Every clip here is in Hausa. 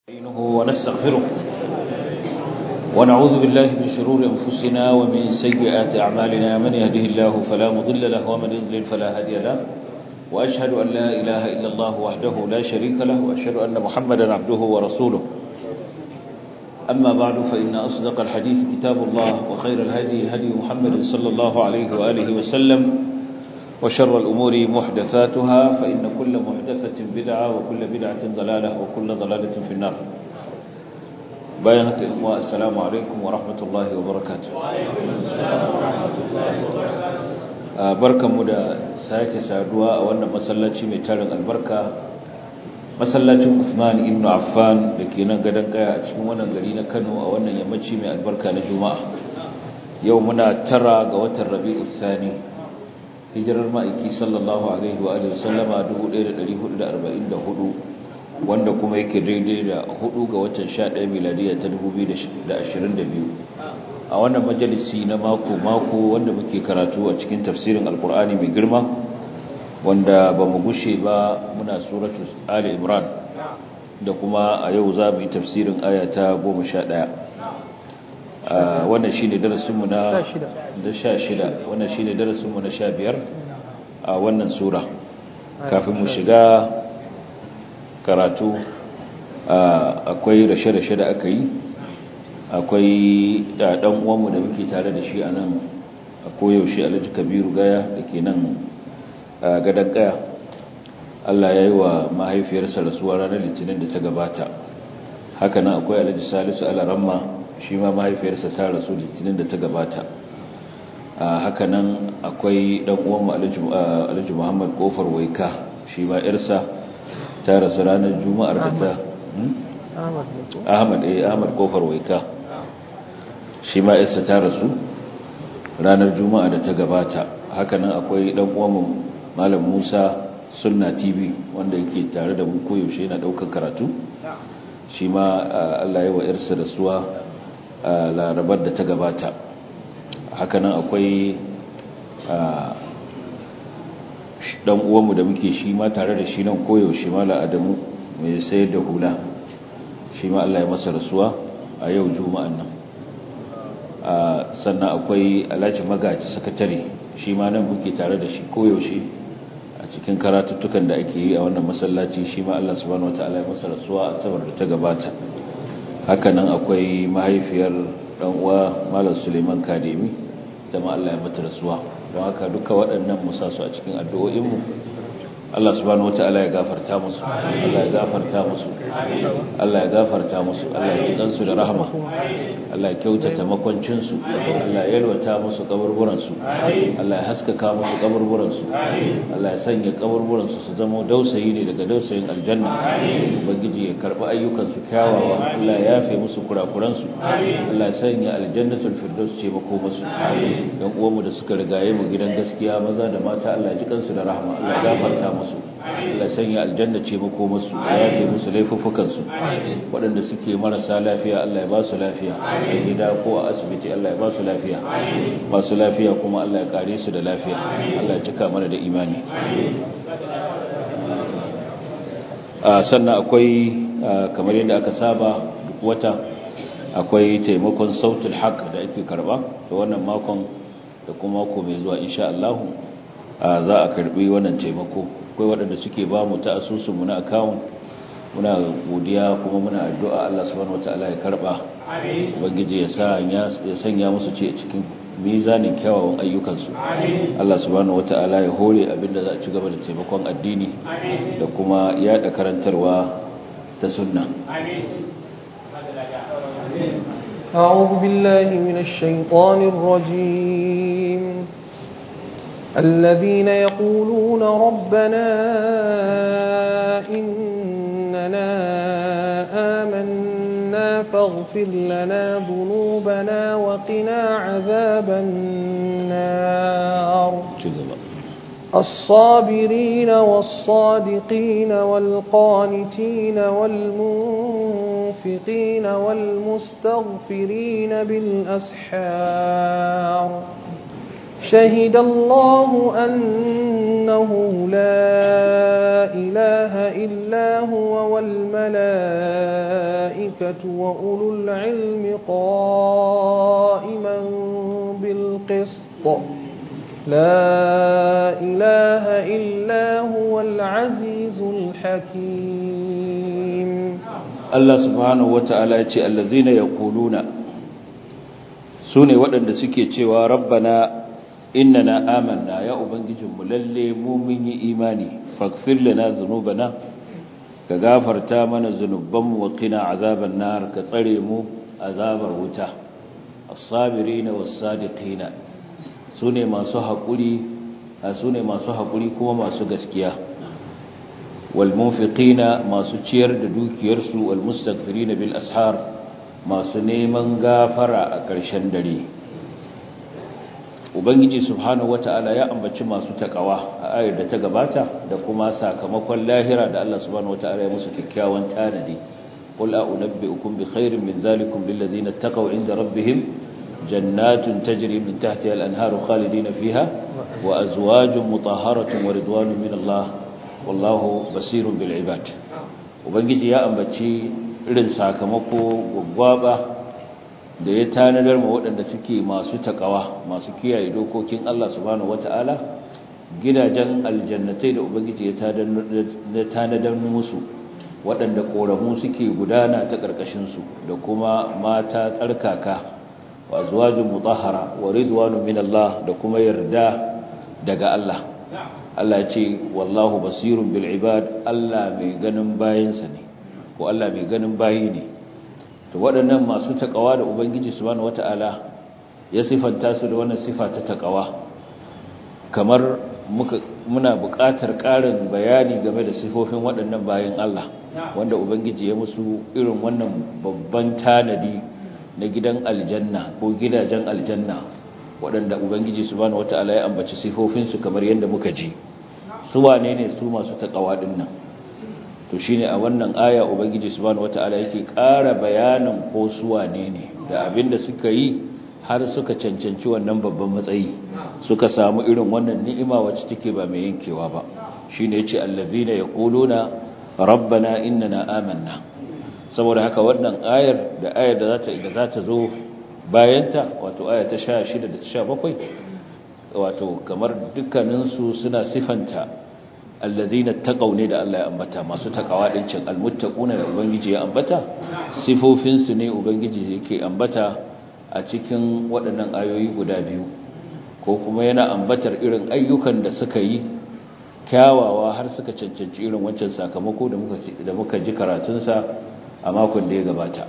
نستعينه ونستغفره ونعوذ بالله من شرور أنفسنا ومن سيئات أعمالنا من يهده الله فلا مضل له ومن يضلل فلا هادي له وأشهد أن لا إله إلا الله وحده لا شريك له وأشهد أن محمدا عبده ورسوله أما بعد فإن أصدق الحديث كتاب الله وخير الهدي هدي محمد صلى الله عليه وآله وسلم وشر الأمور محدثاتها فإن كل محدثة بدعة وكل بدعة ضلالة وكل ضلالة في النار بايهة إخوة السلام عليكم ورحمة الله وبركاته بركة مدى ساكي سادوا وأن مسلاتي ميتارن البركة masallacin Usman ibn Affan da ke nan gadon kaya a cikin wannan gari na Kano a wannan yammaci mai albarka na Juma'a yau muna tara ga watan Rabi'ul Thani hijirar ma'aiki sallallahu alaihi wa alihi sallama 1444 wanda kuma yake daidai da 4 ga watan 11 miladiya ta 2022 a wannan majalisi na mako mako wanda muke karatu a cikin tafsirin alkur'ani mai girma wanda ba mu gushe ba muna suratu ali imran da kuma a yau za mu yi tafsirin aya ta 11 wannan shi ne darasinmu na 16 wannan shi ne darasinmu na 15 a wannan sura kafin mu shiga karatu akwai rashe-rashe da aka yi akwai ɗan uwanmu da muke tare da shi a nan a koyaushe alhaji kabiru gaya da ke nan gadon kaya Allah ya yi wa mahaifiyarsa rasuwa ranar litinin da ta gabata hakanan akwai alhaji salisu alaramma shi ma mahaifiyarsa ta rasu litinin da ta gabata hakanan akwai dan uwanmu alhaji muhammad kofar waika shi ma yarsa ta rasu ranar juma'ar da ta ahmad eh ahmad kofar waika shi ma yarsa ta rasu ranar juma'a da ta gabata hakanan akwai dan uwanmu malam musa sunna tv wanda yake tare da mu koyaushe yana daukar karatu shi ma allah ya wa yarsa da suwa larabar da ta gabata hakanan akwai dan uwanmu da muke shi ma tare da shi nan koyaushe mala adamu mai sayar da hula shi ma allah ya masa rasuwa a yau juma'an nan sannan akwai alhaji magaji sakatare shi ma nan muke tare da shi koyaushe a cikin karatuttukan da ake yi a wannan masallaci shi ma Allah subhanahu wataala ya masa rasuwa a sabar da ta gabata hakanan akwai mahaifiyar dan uwa Malam Suleiman Kademi ta ma Allah ya mata rasuwa don haka duka waɗannan musa su a cikin addu'o'in mu Allah subhanahu wataala ya gafarta musu Allah ya gafarta musu Allah ya gafarta musu Allah ya jikan su da rahama Allah ya kyautata makwancin su Allah ya yalwata musu kaburburan su Allah ya haskaka musu kaburburan su Allah ya sanya kaburburan su su zama dausayi ne daga dausayin aljanna ubangiji ya karbi ayyukan su kyawawa Allah ya yafe musu kurakuran su Allah ya sanya aljannatul firdaus ce mako musu dan uwanmu da suka rigaye mu gidan gaskiya maza da mata Allah ya jikan su da rahama Allah ya gafarta musu musu Allah sanya aljanna ce mako musu ya yafe musu laifuffukan su waɗanda suke marasa lafiya Allah ya ba su lafiya a gida ko a asibiti Allah ya ba su lafiya masu lafiya kuma Allah ya kare su da lafiya Allah ya cika mana da imani sannan akwai kamar yadda aka saba duk wata akwai taimakon sautul haq da ake karba da wannan makon da kuma mako mai zuwa insha Allah za a karbi wannan taimako akwai waɗanda suke ba mu ta asusunmu na akawun muna godiya kuma muna addu'a Allah subhanahu wataala ya karba ubangiji ya sa ya sanya musu ce cikin mizanin kyawawan ayyukansu Allah subhanahu wataala ya hore abinda za a ci gaba da taimakon addini da kuma yada karantarwa ta sunna أعوذ بالله من الشيطان الرجيم الذين يقولون ربنا إننا آمنا فاغفر لنا ذنوبنا وقنا عذاب النار الصابرين والصادقين والقانتين والمنفقين والمستغفرين بالأسحار شهد الله أنه لا إله إلا هو والملائكة والملائكة وأولو العلم قائما بالقسط لا إله إلا هو العزيز الحكيم Allah subhanahu wata'ala ya ce allazina yaquluna sune waɗanda suke cewa rabbana innana amanna ya ubangijinmu lalle mu mun yi imani faghfir lana dhunubana ka gafarta mana zunubanmu wa qina azaban nar ka tsare mu azabar wuta as-sabirina was-sadiqina sune masu haƙuri sune masu haƙuri kuma masu gaskiya والمنفقين masu ciyar da dukiyarsu والمستغفرين بالأسحار masu neman gafara a ƙarshen dare ubangiji subhanahu wata'ala ya ambaci masu takawa a ayar da ta gabata da kuma sakamakon lahira da Allah subhanahu wata'ala ya musu kyakkyawan tanadi qul a'unabbi'ukum bi khairin min zalikum lil ladzina taqaw 'inda rabbihim jannatun tajri min tahtiha al-anharu khalidina fiha wa azwajun mutahharatun wa ridwanun min Allah wallahu basirun bil ibad ubangiji ya ambaci irin sakamako gwaggwaba da ya tanadar ma waɗanda suke masu takawa masu kiyaye dokokin Allah subhanahu wata'ala gidajen aljannatai da ubangiji ya tanadar musu waɗanda ƙoramu suke gudana ta ƙarƙashinsu da kuma mata tsarkaka wa zuwajin mutahara wa ridwanu min Allah da kuma yarda daga Allah Allah ce wallahu basirun bil ibad Allah mai ganin bayansa ne ko Allah mai ganin bayi ne to waɗannan masu takawa da ubangiji subhanahu wataala ya sifanta su da wannan sifa ta takawa kamar muka muna buƙatar ƙarin bayani game da sifofin waɗannan bayin Allah wanda ubangiji ya musu irin wannan babban tanadi na gidan aljanna ko gidajen aljanna waɗanda ubangiji subhanahu wataala ya ambaci sifofinsu kamar yadda muka ji su wane ne su masu takawa din nan to shine a wannan aya ubangiji subhanahu wataala yake ƙara bayanin ko su wane ne da abinda suka yi har suka cancanci wannan babban matsayi suka samu irin wannan ni'ima wacce take ba mai yankewa ba shine yace allazina yaquluna rabbana innana amanna saboda haka wannan ayar da ayar da zata da zata zo bayanta wato aya ta 16 da ta 17 wato kamar dukkaninsu suna sifanta allazina taqaw ne da Allah ya ambata masu takawa din cin almuttaquna da ubangiji ya ambata sifofin su ne ubangiji yake ambata a cikin waɗannan ayoyi guda biyu ko kuma yana ambatar irin ayyukan da suka yi kyawawa har suka cancanci irin wancan sakamako da muka da muka ji karatun sa a makon da ya gabata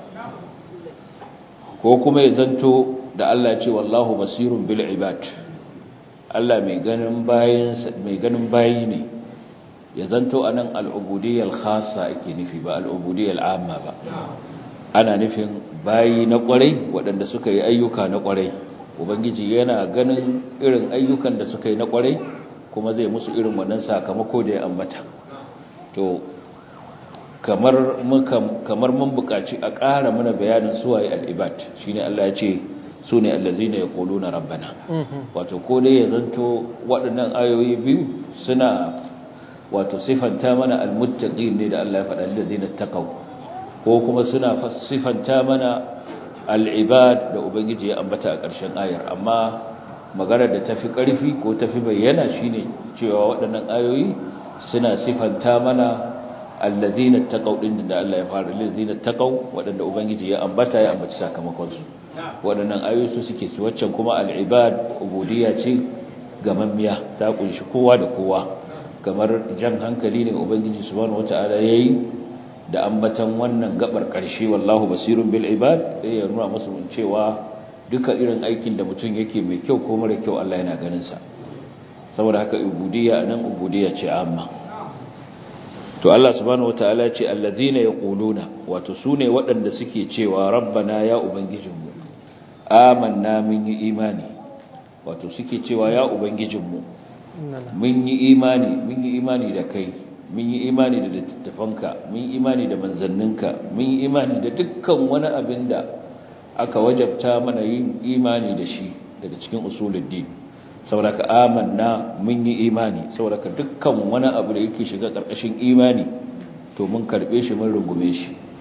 ko kuma ya zanto da Allah ya ce wallahu basirun bil ibad Allah mai ganin bayi ne ya zanto a nan al'ubudiyyar khasa ake nufi ba al'ubudiyyar amma ba ana nufin bayi na kwarai waɗanda suka yi ayyuka na kwarai ubangiji yana ganin irin ayyukan da suka yi na kwarai kuma zai musu irin wannan sakamako da ya ambata to kamar mun buƙaci a ƙara mana bayanin suwaye al'ibad shine Allah ya ce su ne allazina ya kolo na rabbana wato ko dai ya zanto waɗannan ayoyi biyu suna wato sifanta mana almuttaqin ne da Allah ya faɗa allazina taqaw ko kuma suna sifanta mana al'ibad da ubangiji ya ambata a ƙarshen ayar amma maganar da tafi ƙarfi ko tafi bayyana shine cewa waɗannan ayoyi suna sifanta mana allazina taqaw din da Allah ya fara allazina taqaw waɗanda ubangiji ya ambata ya ambaci sakamakon su waɗannan ayoyi su suke su waccan kuma al'ibad ubudiyya ce gamammiya ta kunshi kowa da kowa kamar jan hankali ne ubangiji subhanahu wata'ala yayi da ambatan wannan gabar ƙarshe wallahu basirun bil ibad sai ya nuna musu cewa duka irin aikin da mutum yake mai kyau ko mara kyau Allah yana ganin sa saboda haka ubudiyya nan ubudiyya ce amma to Allah subhanahu wataala ce allazina yaquluna wato sune waɗanda suke cewa rabbana ya ubangijinmu amanna mun yi imani wato suke cewa ya ubangijinmu mun yi imani mun yi imani da kai mun yi imani da littattafanka mun yi imani da manzanninka mun yi imani da dukkan wani abin da aka wajabta mana yin imani da shi daga cikin usuluddin saboda amanna mun yi imani saboda dukkan wani abu da yake shiga ƙarƙashin imani to mun karɓe shi mun rungume shi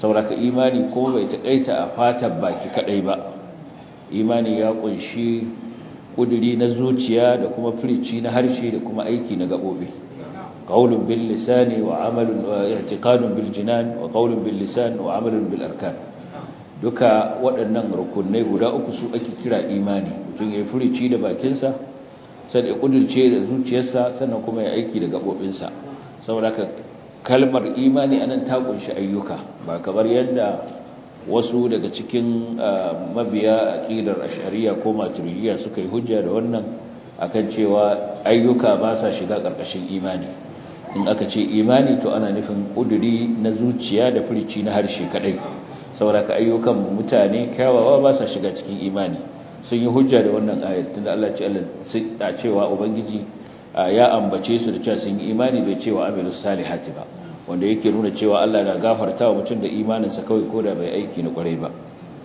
sauraka imani ko bai taƙaita a fatan baki kadai ba imani ya kunshi kuduri na zuciya da kuma firici na harshe da kuma aiki na gabobi qaulun bil lisani wa amalun wa i'tiqadun bil jinan wa qaulun bil lisan wa amalun bil arkan duka waɗannan rukunai guda uku su ake kira imani mutum ya firici da bakinsa sai ya kudurce da zuciyarsa sannan kuma ya aiki da gabobinsa saboda kalmar imani anan ta kunshi ayyuka ba kamar yadda wasu daga cikin mabiya aqidar ash'ariyya ko maturidiyya suka yi hujja da wannan akan cewa ayyuka ba sa shiga karkashin imani in aka ce imani to ana nufin kuduri na zuciya da furici na harshe kadai saboda ka ayyukan mutane kyawawa ba sa shiga cikin imani sun yi hujja da wannan ayar tunda Allah ce Allah sai cewa ubangiji ya ambace su da cewa sun yi imani bai cewa amilus salihati ba wanda yake nuna cewa Allah na gafarta wa mutum da imaninsa kawai ko da bai aiki na kwarai ba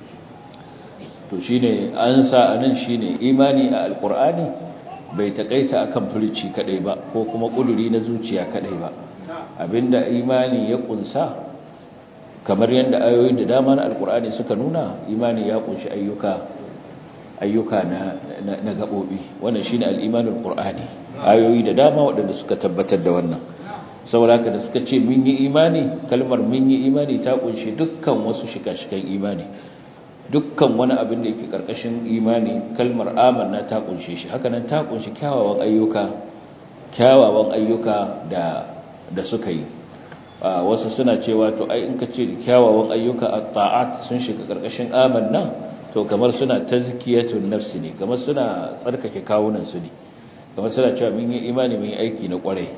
to shine an sa anan shine imani a alqur'ani bai takaita akan furici kadai ba ko kuma kuduri na zuciya kadai ba abinda imani ya kunsa kamar yadda ayoyi da dama na alqur'ani suka nuna imani ya kunshi ayyuka ayyuka na na gabobi wannan shine al-imanul qur'ani ayoyi da dama waɗanda suka tabbatar da wannan saboda haka da suka ce mun yi imani kalmar mun yi imani ta kunshi dukkan wasu shika-shikan imani dukkan wani abin da yake karkashin imani kalmar amanna ta kunshe shi haka nan ta kunshi kyawawan ayyuka kyawawan ayyuka da da suka yi wasu suna cewa to ai in ka ce kyawawan ayyuka at-ta'at sun shiga karkashin amanna to kamar suna tazkiyatun nafsi ne kamar suna tsarkake kawunan su ne kamar suna cewa mun yi imani mun yi aiki na kwarai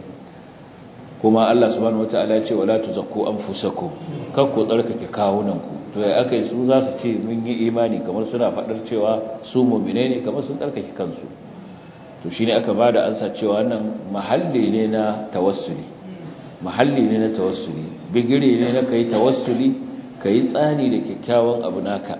kuma Allah subhanahu wataala ya ce wala tuzakku anfusakum kar ku tsarkake kawunanku to ya akai su za su ce mun yi imani kamar suna fadar cewa su mu'mine ne kamar sun tsarkake kansu to shine aka bada ansa cewa wannan mahalli ne na tawassuli mahalli ne na tawassuli bigire ne na kai tawassuli kai tsani da kyakkyawan abu naka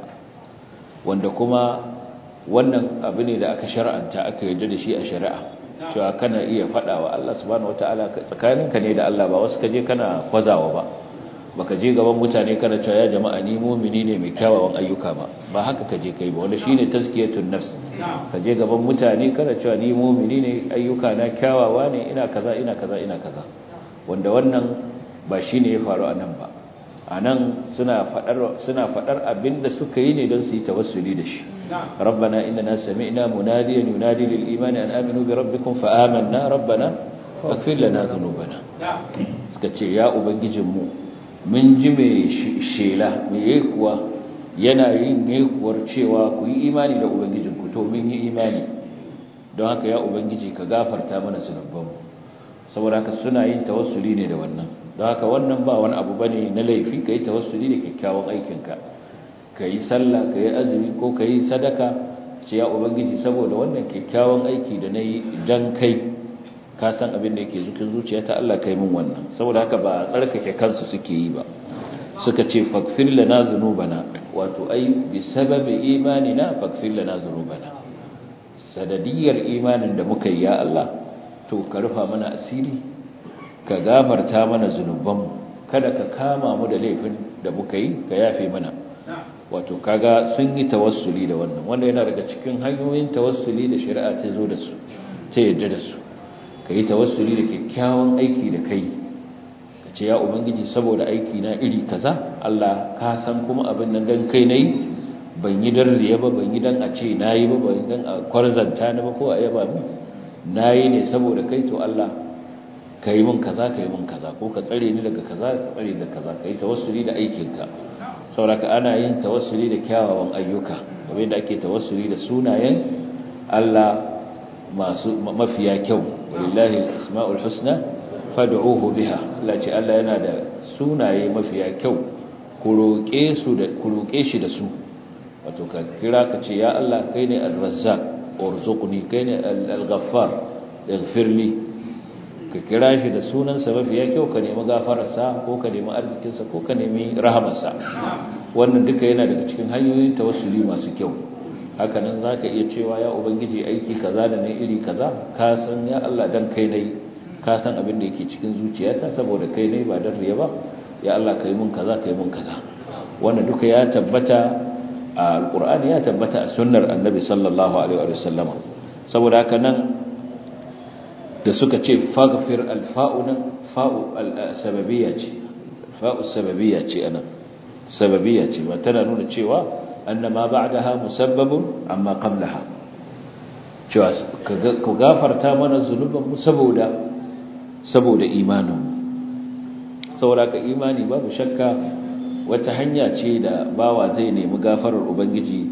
wanda kuma wannan abu ne da aka shar'anta aka yarda da shi a shari'a cewa kana iya faɗa wa Allah subhanahu wataala tsakaninka ne da Allah ba wasu kaje kana kwazawa ba baka je gaban mutane kana cewa ya jama'a ni mu'mini ne mai kyawawan ayyuka ba ba haka kaje kai ba wanda shine tazkiyatun nafs kaje gaban mutane kana cewa ni mu'mini ne ayyuka na kyawawa ne ina kaza ina kaza ina kaza wanda wannan ba shine ya faru anan ba anan suna fadar suna fadar abinda suka yi ne don su yi tawassuli da shi ربنا إننا سمعنا مناديا ينادي للإيمان أن آمنوا بربكم فآمنا ربنا فاغفر لنا ذنوبنا سكتي يا أبنجمو من جمع شيلة ميكوا yana yin yekuwar cewa ku yi imani da ubangijinku to mun yi imani don haka ya ubangiji ka gafarta mana zunubanmu saboda haka suna yin tawassuli ne da wannan don haka wannan ba wani abu bane na laifi ka yi tawassuli da kyakkyawan aikinka ka yi sallah ka yi azumi ko ka yi sadaka ce ya ubangiji saboda wannan kyakkyawan aiki da na yi don kai ka san abin da yake zukin zuciya ta Allah kai min wannan saboda haka ba tsarkake kansu suke yi ba suka ce faghfir lana dhunubana wato ai bi sababi imanina faghfir lana dhunubana sadadiyar imanin da muka yi ya Allah to ka rufa mana asiri ka gafarta mana zunubanmu kada ka kama mu da laifin da muka yi ka yafe mana wato kaga sun yi tawassuli da wannan wanda yana daga cikin hanyoyin tawassuli da shari'a ta zo da su ta yadda da su ka yi tawassuli da kyakkyawan aiki da kai ka ce ya ubangiji saboda aiki na iri kaza Allah ka san kuma abin nan dan kai nayi ban yi dan riya ba ban yi dan a ce nayi ba ban dan a kwarzanta ni ba ko a yaba min nayi ne saboda kai to Allah ka yi min kaza ka yi min kaza ko ka tsare ni daga kaza ka tsare da kaza ka yi tawassuli da aikinka sauraka ana yin tawassuli da kyawawan ayyuka kamar da ake tawassuli da sunayen Allah masu mafiya kyau wallahi asmaul husna fad'uhu biha Allah ce Allah yana da sunaye mafiya kyau ku roke su da ku roke shi da su wato ka kira ka ce ya Allah kai ne ar-razzaq urzuqni kai ne al-ghaffar ighfirli ka kira shi da sunansa mafiya kyau ka nemi gafararsa ko ka nemi arzikinsa ko ka nemi rahamarsa wannan duka yana daga cikin hanyoyin tawassuli masu kyau hakanan za ka iya cewa ya ubangiji aiki kaza da na iri kaza ka san ya Allah dan kai nai ka san abin da yake cikin zuciyata saboda kai nai ba dan riya ba ya Allah kai mun kaza kai mun kaza wannan duka ya tabbata a alqur'ani ya tabbata a sunnar annabi sallallahu alaihi wa sallama saboda haka nan da suka ce faghfir alfa'u nan fa'u sababiyya ce fa'u sababiyya ce anan sababiyya ce ba tana nuna cewa annama ba'daha musabbabun amma qablaha cewa ku gafarta mana zunuban mu saboda saboda imanin saboda ka imani babu shakka wata hanya ce da bawa zai nemi gafarar ubangiji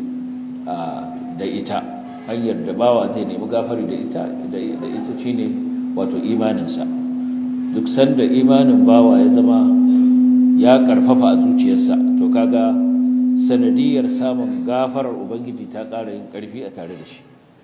da ita hanyar da bawa zai nemi gafari da ita da ita shine wato imaninsa duk sanda imanin bawa ya zama ya karfafa a zuciyarsa to kaga sanadiyar samun gafarar ubangiji ta ƙara yin ƙarfi a tare da shi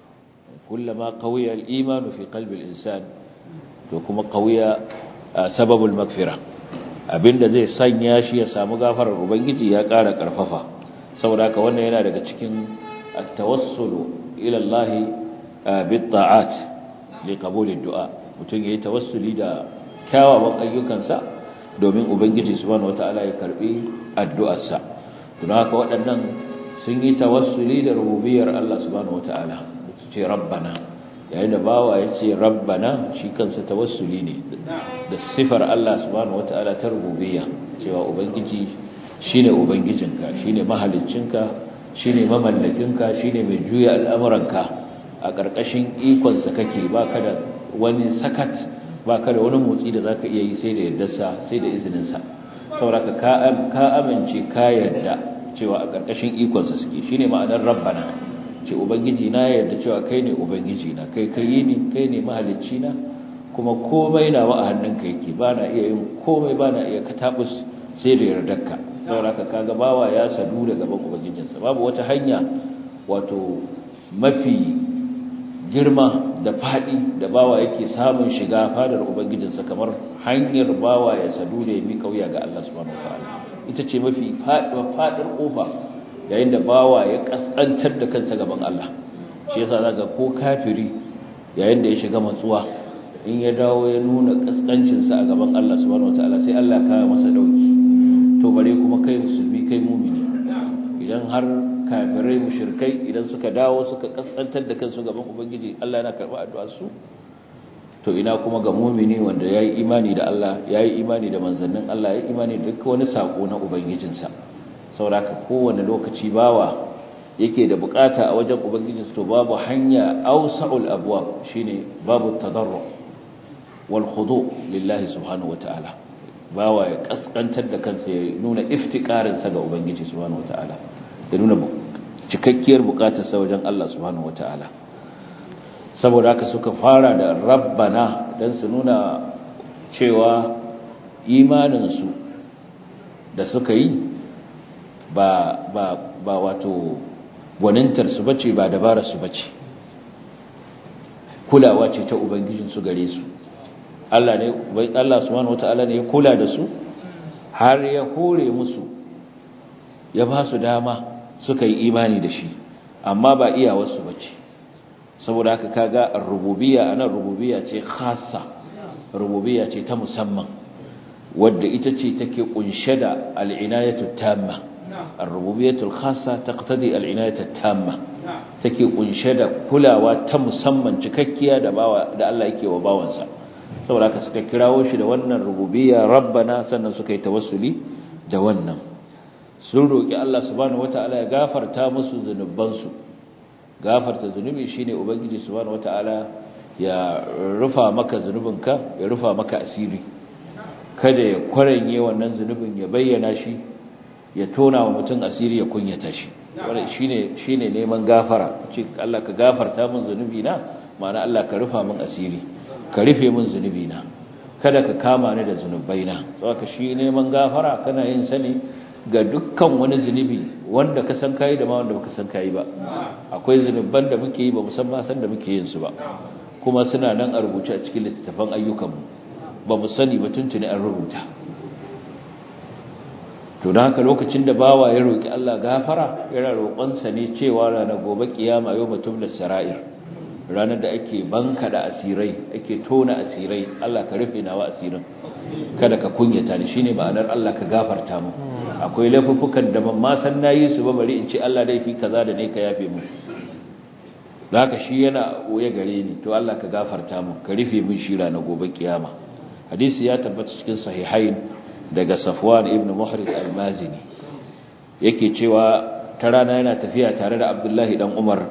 kullama qawiya al-iman fi qalbi al-insan to kuma qawiya sababul maghfira abinda zai sanya shi ya samu gafarar ubangiji ya ƙara karfafa saboda haka wannan yana daga cikin at-tawassulu ila Allah bit ta'at li qabul ad-du'a mutum yayi tawassuli da kyawawan ayyukansa domin ubangiji subhanahu wataala ya karbi addu'arsa don haka waɗannan sun yi tawassuli da rububiyar Allah subhanahu wataala su ce rabbana yayin da bawa ya ce rabbana shi kansa tawassuli ne da sifar Allah subhanahu wataala ta rububiyya cewa ubangiji shine ubangijinka shine mahaliccinka shine mamallakinka shine mai juya al'amuranka a ƙarƙashin ikonsa kake baka da wani sakat baka da wani motsi da zaka iya yi sai da yardarsa sai da izininsa saboda ka amince ka yarda cewa a ƙarƙashin ikonsa suke shine ma'anar rabbana ce ubangiji na yarda cewa kai ne ubangiji na kai kai ne kai ne mahalicci na kuma komai nawa a hannunka yake bana iya yin komai bana iya katabus sai da yardarka saboda kaga bawa ya sadu da gaban ubangijinsa babu wata hanya wato mafi girma da fadi da bawa yake samun shiga fadar ubangijinsa kamar hanyar bawa ya sadu da ya mi kauya ga Allah subhanahu wataala ita ce mafi fadar kofa yayin da bawa ya kaskantar da kansa gaban Allah shi yasa zaka ko kafiri yayin da ya shiga matsuwa in ya dawo ya nuna kaskancinsa a gaban Allah subhanahu wataala sai Allah ya kawo masa dauki to bare kuma kai musulmi kai mumini idan har kafirai mushrikai idan suka dawo suka kaskantar da kansu gaban ubangiji Allah yana karba addu'ar su to ina kuma ga mumini wanda yayi imani da Allah yayi imani da manzannin Allah yayi imani da duk wani sako na ubangijinsa saboda kowane lokaci bawa yake da bukata a wajen ubangijinsa to babu hanya awsa'ul abwab shine babu tadarru wal khudu lillahi subhanahu wataala bawa ya kaskantar da kansa ya nuna iftikarinsa ga ubangiji subhanahu wataala ya nuna cikakkiyar bukatarsa wajen Allah subhanahu wataala saboda haka suka fara da rabbana dan su nuna cewa imaninsu da suka yi ba ba ba wato gwanintar su bace ba dabarar su bace kulawa ce ta ubangijin su gare su Allah ne Allah subhanahu wataala ne ya kula da su har ya hore musu ya ba su dama suka yi imani da shi amma ba iyawarsu bace saboda haka kaga ar-rububiyya anan rububiyya ce khassa rububiyya ce ta musamman wadda ita ce take kunshe da al-inayatu tamma ar-rububiyyatul khassa taqtadi al-inayatu tamma take kunshe da kulawa ta musamman cikakkiya da bawa da Allah yake wa bawansa saboda haka suka kirawo shi da wannan rububiyya rabbana sannan suka yi tawassuli da wannan sun roki Allah subhanahu wataala ya gafarta musu zunubansu gafarta zunubi shine ubangiji subhanahu wataala ya rufa maka zunubinka ya rufa maka asiri kada ya kwaranye wannan zunubin ya bayyana shi ya tona wa mutum asiri ya kunyata shi wannan shine shine neman gafara ce Allah ka gafarta min zunubi na ma'ana Allah ka rufa min asiri ka rufe min zunubi na kada ka kama ni da zunubaina saboda shi neman gafara kana yin sani ga dukkan wani zunubi wanda ka san kai da ma wanda baka san kai ba akwai zunuban da muke yi ba musamman san da muke yin su ba kuma suna nan a rubuce a cikin littattafan ayyukanmu ba mu sani ba tuntuni an rubuta to don haka lokacin da bawa ya roki Allah gafara yana roƙonsa ne cewa ranar gobe kiyama yau mutum da sara'ir ranar da ake banka da asirai ake tona asirai Allah ka rufe nawa asirin kada ka kunyata ni shine ma'anar Allah ka gafarta mu akwai laifuffukan da ban ma san nayi su ba bari in ce Allah dai fi kaza da ne ka yafe mu haka shi yana oye gare ni to Allah ka gafarta mu ka rufe min shira na gobe kiyama hadisi ya tabbata cikin sahihain daga Safwan ibn Muhriz al-Mazini yake cewa ta rana yana tafiya tare da Abdullahi dan Umar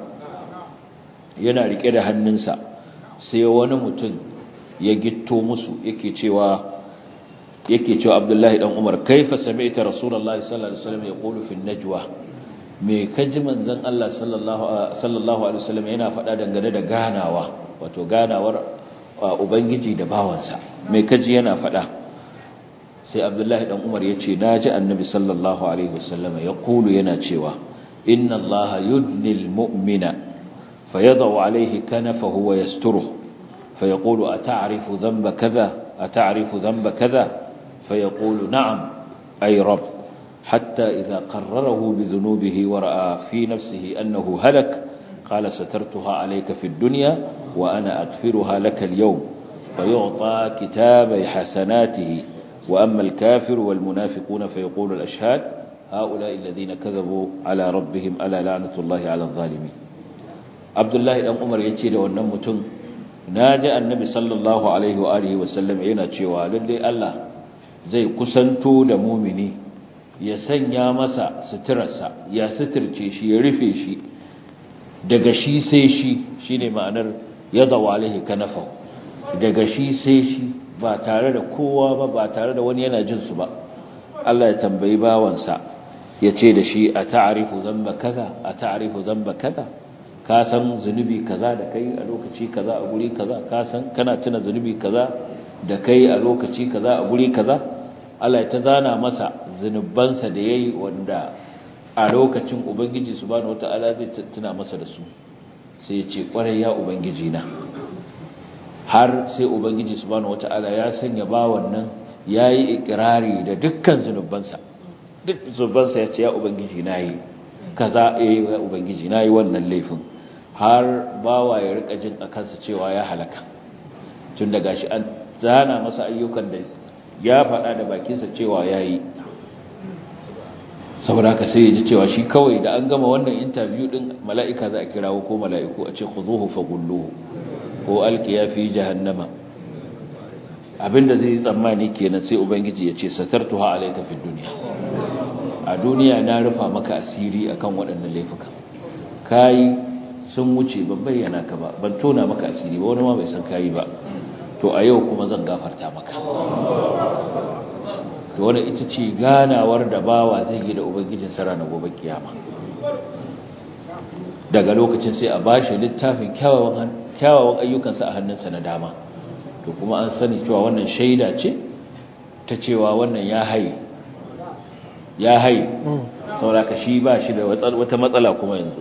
yana rike da hannunsa sai wani mutum ya gitto musu yake cewa yake cewa Abdullahi dan Umar kaifa sami'ta Rasulullahi sallallahu alaihi wasallam yaqulu fi najwa me kaji manzon Allah sallallahu sallallahu alaihi wasallam yana faɗa dangane da ganawa wato ganawar ubangiji da bawansa me kaji yana faɗa sai Abdullahi dan Umar yace naji Annabi sallallahu alaihi wasallam yaqulu yana cewa inna Allaha yudnil mu'mina fayadau alaihi kanafahu wa yasturuhu فيقول أتعرف ذنب كذا أتعرف ذنب كذا فيقول نعم أي رب حتى إذا قرره بذنوبه ورأى في نفسه أنه هلك قال سترتها عليك في الدنيا وأنا أغفرها لك اليوم فيعطى كتاب حسناته وأما الكافر والمنافقون فيقول الأشهاد هؤلاء الذين كذبوا على ربهم ألا لعنة الله على الظالمين عبد الله بن عمر يتي ونمتن na ji annabi sallallahu alaihi wa alihi wasallam yana cewa lalle Allah zai kusanto da mumini ya sanya masa suturarsa ya suturce shi ya rufe shi daga shi sai shi shine ma'anar yadaw alaihi kanafa daga shi sai shi ba tare da kowa ba ba tare da wani yana jin su ba Allah ya tambayi bawansa ya ce da shi a ta'arifu zamba kaza a ta'arifu zamba kaza ka san zunubi kaza da kai a lokaci kaza a guri kaza ka san kana tuna zunubi kaza da kai a lokaci kaza a guri kaza Allah ya ta zana masa zunubansa da yayi wanda a lokacin ubangiji subhanahu wataala zai tuna masa da su sai ya ce kwarai ya ubangiji na har sai ubangiji subhanahu wataala ya sanya bawan nan yayi ikrari da dukkan zunubansa duk zunubansa ya ce ya ubangiji nayi kaza eh ya ubangiji nayi wannan laifin har bawa ya rika jin a kansa cewa ya halaka tun da gashi an zana masa ayyukan da ya faɗa da bakinsa cewa ya yi saboda haka sai ya ji cewa shi kawai da an gama wannan interview din mala'ika za a kirawo ko mala'iku a ce khuzuhu faghulluhu ko alqiya fi jahannama abinda zai yi tsammani kenan sai ubangiji ya ce satartuha alayka fid dunya a duniya na rufa maka asiri akan waɗannan laifuka kai sun wuce ban bayyana ka ba ban tona maka asiri ba wani ma bai san kayi ba to a yau kuma zan gafarta maka to wanda ita ce ganawar da bawa zai yi da ubangijin sara na gobe kiyama daga lokacin sai a bashi littafin kyawawan kyawawan ayyukansa a hannunsa na dama to kuma an sani cewa wannan shaida ce ta cewa wannan ya haye ya haye saboda ka shi ba shi da wata matsala kuma yanzu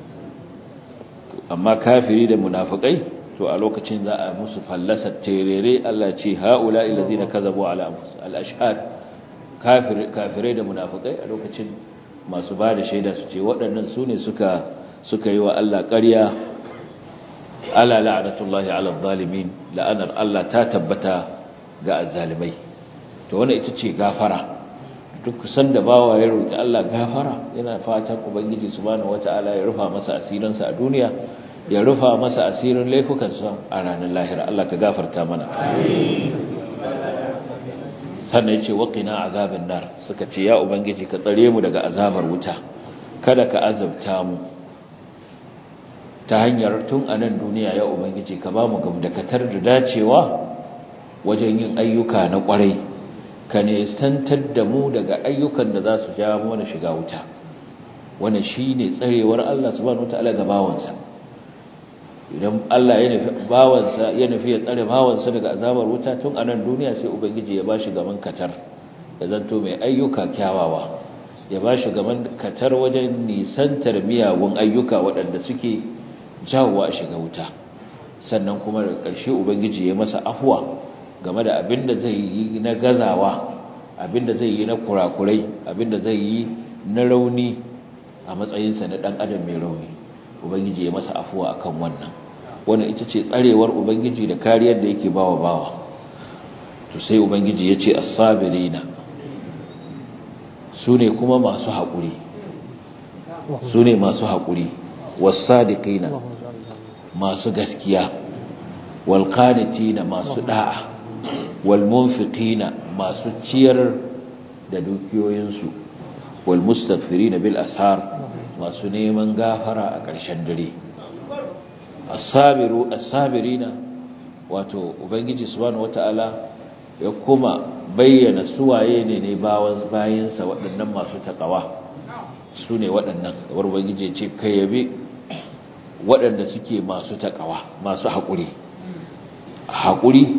amma kafiri da munafikai to a lokacin za a musu fallasar terere Allah ce haula illazina kazabu ala anfus al-ashhad kafirai da munafikai a lokacin masu ba da shaida su ce waɗannan su ne suka suka yi wa Allah ƙarya ala la'natullahi ala zalimin la'anar Allah ta tabbata ga azzalimai to wannan ita ce gafara duk sanda bawa ya roki Allah gafara yana fatan ubangiji subhanahu wataala ya rufa masa asirinsa a duniya ya rufa masa asirin laifukansa a ranar lahira Allah ka gafarta mana sannan yace waqina azaban nar suka ce ya ubangiji ka tsare mu daga azabar wuta kada ka azabta mu ta hanyar tun a nan duniya ya ubangiji ka ba mu gamdakatar da dacewa wajen yin ayyuka na kwarai ka nesantar da mu daga ayyukan da za su ja mana shiga wuta wannan shine tsarewar Allah subhanahu wataala ga bawansa idan Allah ya nufi bawansa ya nufi ya tsare bawansa daga azabar wuta tun a nan duniya sai ubangiji ya bashi gaban katar ya zanto mai ayyuka kyawawa ya bashi gaban katar wajen nisantar miyagun ayyuka waɗanda suke jawowa a shiga wuta sannan kuma da ƙarshe ubangiji ya masa afuwa game da abin da zai yi na gazawa abin da zai yi na kurakurai abin da zai yi na rauni a matsayinsa na ɗan adam mai rauni ubangiji ya masa afuwa akan wannan wannan ita ce tsarewar ubangiji da kariyar da yake bawa bawa to sai ubangiji ya ce as-sabirina su ne kuma masu haƙuri su ne masu haƙuri wasadiqina masu gaskiya walqanitina masu da'a walmunfiqina masu ciyar da dukiyoyinsu walmustaghfirina bil ashar masu neman gafara a ƙarshen dare as-sabiru as-sabirina wato ubangiji subhanahu wataala ya kuma bayyana suwaye ne ne bayansa waɗannan masu taƙawa su ne waɗannan kamar ubangiji ce kai yabe waɗanda suke masu taƙawa masu haƙuri haƙuri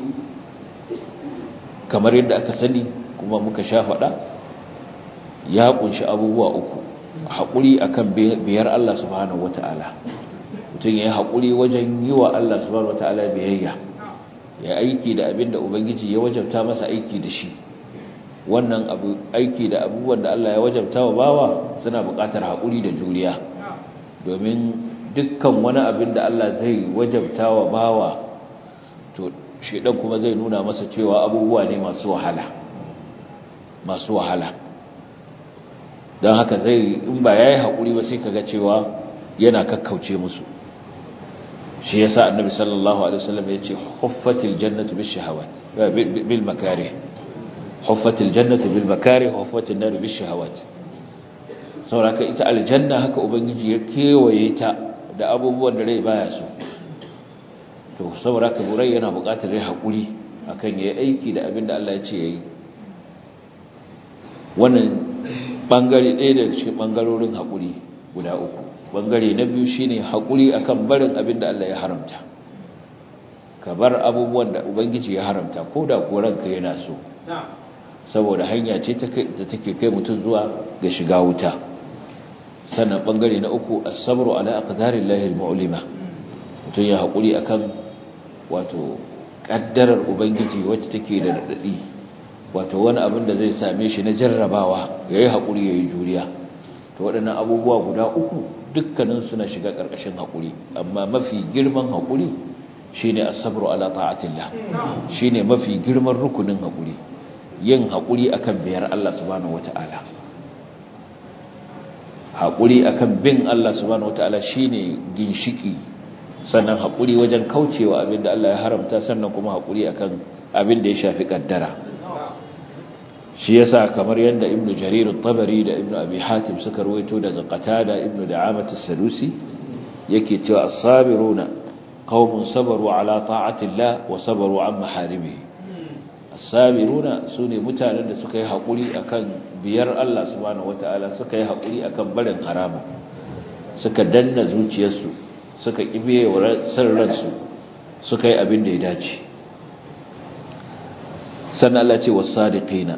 kamar yadda aka sani kuma muka sha faɗa ya ƙunshi abubuwa uku haƙuri akan biyar Allah subhanahu wata'ala mutum ya yi haƙuri wajen yi wa Allah subhanahu wata'ala biyayya ya aiki da abin da ubangiji ya wajabta masa aiki da shi wannan abu aiki da abubuwan da Allah ya wajabta wa bawa suna buƙatar haƙuri da juriya domin dukkan wani abin da Allah zai wajabta wa bawa to shedan kuma zai nuna masa cewa abubuwa ne masu wahala masu wahala don haka zai in ba yayi haƙuri ba sai kaga cewa yana kakkauce musu shi yasa annabi sallallahu alaihi wasallam yace huffatil jannatu bish shahawat bil makarih huffatil jannatu bil makarih huffatin nar bish shahawat saboda ita aljanna haka ubangiji ya kewaye ta da abubuwan da rai baya so to saboda ka rai yana buƙatar rai hakuri akan yayi aiki da abin da Allah ya ce yayi wannan bangare ɗaya daga cikin bangarorin hakuri guda uku bangare na biyu shine hakuri akan barin abin da Allah ya haramta ka bar abubuwan da ubangiji ya haramta ko da ko ranka yana so saboda hanya ce da take kai mutum zuwa ga shiga wuta sannan bangare na uku as-sabru ala aqdarillahi al-mu'lima mutum ya hakuri akan wato kaddarar ubangiji wacce take da dadi wato wani abin da zai same shi na jarrabawa yayi hakuri yayi juriya to waɗannan abubuwa guda uku dukkanin suna shiga ƙarƙashin haƙuri amma mafi girman haƙuri shine as-sabru ala ta'atillah shine mafi girman rukunin haƙuri yin haƙuri akan biyar Allah subhanahu wata'ala haƙuri akan bin Allah subhanahu wata'ala shine ginshiki sannan haƙuri wajen kaucewa abinda Allah ya haramta sannan kuma haƙuri akan abin da ya shafi kaddara shi yasa kamar yadda ibn jarir at-tabari da ibn abi hatim suka rawaito daga qatada ibn da'amat as-sadusi yake cewa as-sabiruna qaumun sabaru ala ta'ati Allah wa sabaru an maharimihi as-sabiruna sune mutanen da suka yi hakuri akan biyar Allah subhanahu wataala suka yi hakuri akan barin harama suka danna zuciyarsu suka kibiye wa ransu suka yi abin da ya dace sannan Allah ce was-sadiqina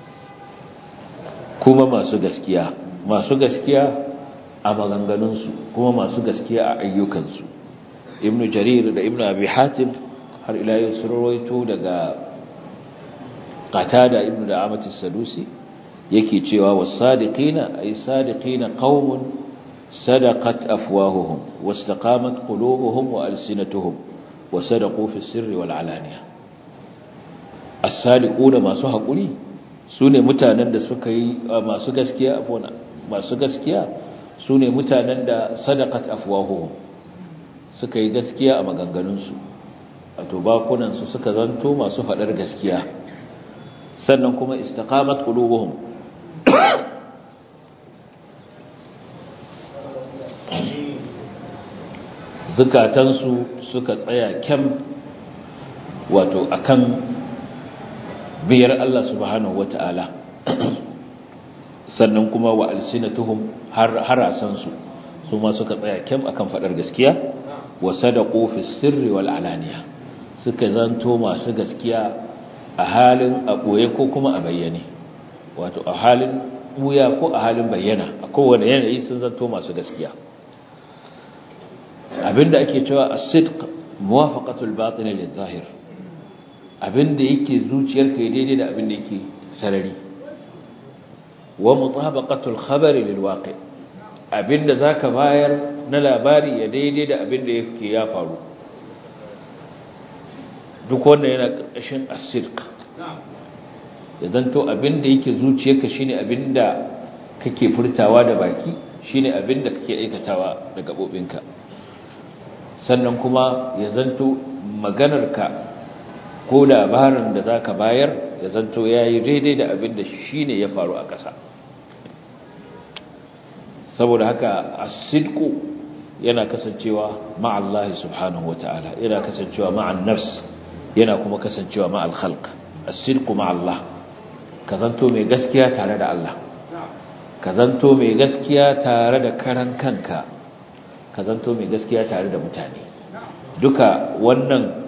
kuma masu gaskiya masu gaskiya a maganganunsu kuma masu gaskiya a ayyukansu ibnu jarir da ibnu abi hatim har ila yau sun rawaito daga qatada ibnu da'amat as-sadusi yake cewa was-sadiqina ay sadiqina qaumun sadaqat afwahuhum wastaqamat qulubuhum wa alsinatuhum wa sadaqu fi sirri wal alaniya as-sadiquna masu haƙuri su ne mutanen da suka yi masu gaskiya masu gaskiya su ne mutanen da sadakat afwahuhum suka yi gaskiya a maganganunsu wato bakunansu suka zanto masu faɗar gaskiya sannan kuma istaqamat qulubuhum zukatansu suka tsaya kyam wato akan biyar Allah subhanahu wata'ala sannan kuma wa alsinatuhum har harasansu su ma suka tsaya kyam akan fadar gaskiya wa sadaqu fi sirri wal alaniya suka zanto masu gaskiya a halin a boye ko kuma a bayyane wato a halin buya ko a halin bayyana a kowane yanayi sun zanto masu gaskiya abinda ake cewa as-sidq muwafaqatul batin lil-zahir abinda yake zuciyarka ya daidai da abinda yake sarari wa mutabaqatul khabari lil waqi abinda zaka bayar na labari ya daidai da abinda yake ya faru duk wanda yana karkashin as-sidq da zanto abinda yake zuciyarka shine abinda kake furtawa da baki shine abin da kake aikatawa da gabobinka sannan kuma ya zanto maganarka ko labarin da zaka bayar ya zanto yayi daidai da abin da shine ya faru a ƙasa saboda haka as-sidqu yana kasancewa ma'allahi subhanahu wata'ala yana kasancewa ma'an nafs yana kuma kasancewa ma'al khalq as-sidqu ma'allah ka zanto mai gaskiya tare da Allah ka zanto mai gaskiya tare da karan kanka ka zanto mai gaskiya tare da mutane duka wannan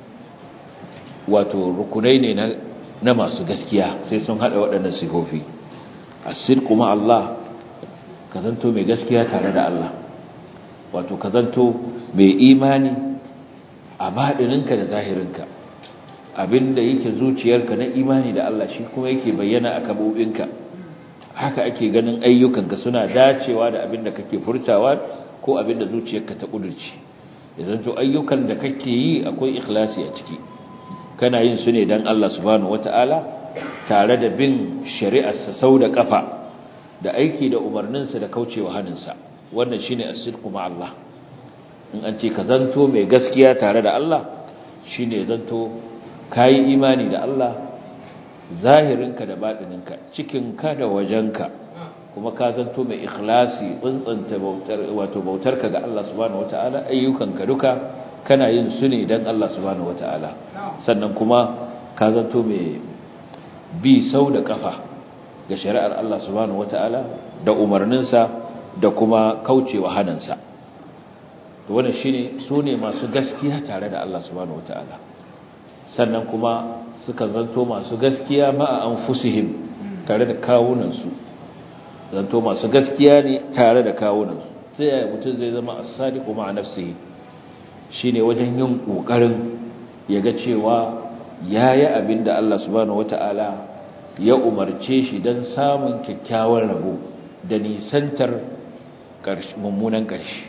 wato rukunai ne na, na masu gaskiya sai sun hada waɗannan sifofi as-sidqu ma'allah ka zanto mai gaskiya tare da Allah wato ka zanto mai imani a baɗininka da zahirinka abinda yake zuciyarka na imani da Allah shi kuma yake bayyana a kabobinka haka ake ganin ayyukanka suna dacewa da abinda kake furtawa ko abinda zuciyarka ta kudurci ya zanto ayyukan da kake yi akwai ikhlasi a ciki kana yin su ne don Allah subhanahu wata'ala tare da bin shari'arsa sau da kafa da aiki da umarninsa da kaucewa haninsa wannan shine as-sidqu ma Allah in an ce ka zanto mai gaskiya tare da Allah shine zanto kai imani da Allah zahirinka da batininka cikinka da wajenka kuma ka zanto mai ikhlasi tsantsanta bautar wato bautarka ga Allah subhanahu wataala ayyukanka duka kana yin su ne dan Allah subhanahu wataala sannan kuma ka zanto mai bi sau da kafa ga shari'ar Allah subhanahu wataala da umarninsa da kuma kaucewa hanansa to wannan shine su ne masu gaskiya tare da Allah subhanahu wataala sannan kuma suka zanto masu gaskiya ma'a anfusihim tare da kawunansu zanto masu gaskiya ne tare da kawunansu sai ya mutum zai zama as-sadiqu ma'a nafsihi shine wajen yin kokarin ya ga cewa yayi abinda Allah subhanahu wataala ya umarce shi dan samun kyakkyawan rabo da nisantar mummunan ƙarshe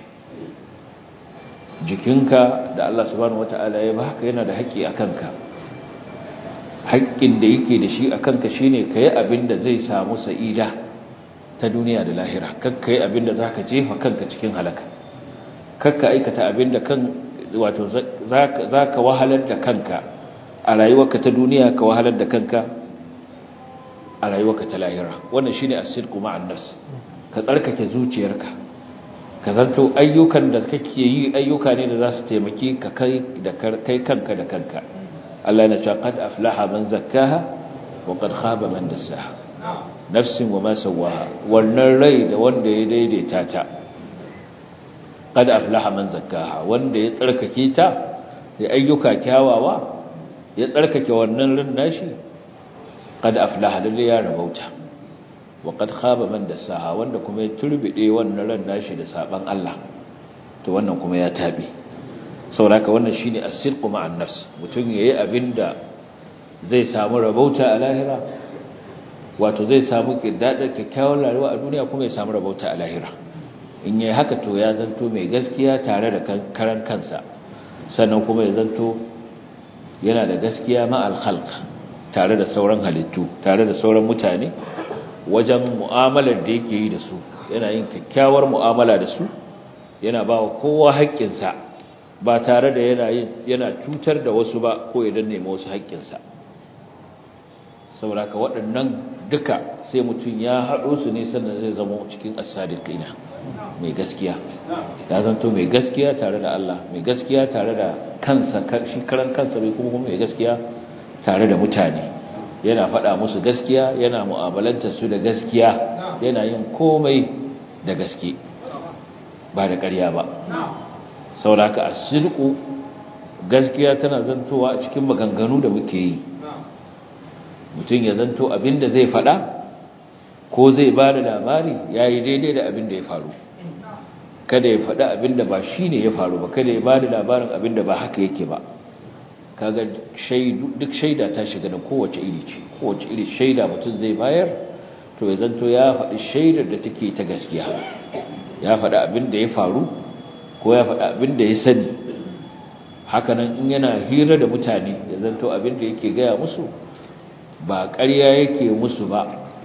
jikinka da Allah subhanahu wata'ala ya baka yana da haƙƙi a kanka haƙƙin da yake da shi a kanka shine ka yi abin da zai samu sa'ida ta duniya da lahira kakka yi abin da za ka jefa kanka cikin halaka kakka aikata abin da kan wato za ka wahalar da kanka a rayuwarka ta duniya ka wahalar da kanka a rayuwarka ta lahira wannan shine as-sidqu ma'an nas ka tsarkake zuciyarka ka zanto ayyukan da kake yi ayyuka ne da za su taimake ka kai da kai kanka da kanka Allah yana cewa qad aflaha man zakkaha wa qad khaba man dassaha nafsin wa ma sawaha wannan rai da wanda ya daidaita ta qad aflaha man zakkaha wanda ya tsarkake ta da ayyuka kyawawa ya tsarkake wannan ran nashi qad aflaha lalle ya rabauta wa qad khaba man dassaha wanda kuma ya turbide wannan ran nashi da saban Allah to wannan kuma ya tabe sauraka wannan shine as-sidqu ma'an nafs mutun yayi abinda zai samu rabauta a lahira wato zai samu kiddadar kyakkyawan rayuwa a duniya kuma ya samu rabauta a lahira in yayi haka to ya zanto mai gaskiya tare da karan kansa sannan kuma ya zanto yana da gaskiya ma'al khalq tare da sauran halittu tare da sauran mutane wajen mu'amalar da yake yi da su yana yin kyakkyawar mu'amala da su yana ba wa kowa haƙƙinsa ba tare da yana yana cutar da wasu ba ko ya danne ma wasu haƙƙinsa saboda waɗannan duka sai mutum ya haɗo su ne sannan zai zama cikin as-sadiqina mai gaskiya ya zanto mai gaskiya tare da Allah mai gaskiya tare da kansa shi karan kansa bai kuma mai gaskiya tare da mutane yana faɗa musu gaskiya yana mu'amalanta su da gaskiya yana yin komai da gaske ba da ƙarya ba sauraka asirku gaskiya tana zantowa a cikin maganganu da muke yi mutum ya zanto abin da zai faɗa ko zai ba da labari ya yi daidai da abin da ya faru kada ya faɗa abin da ba shi ne ya faru ba kada ya ba da labarin abin da ba haka yake ba kaga duk shaida ta shiga da kowace iri ce kowace iri shaida mutum zai bayar to ya zanto ya faɗi shaidar da take ta gaskiya ya faɗi abin da ya faru ko ya faɗi abin da ya sani hakanan in yana hira da mutane ya zanto abin da yake gaya musu ba ƙarya yake musu ba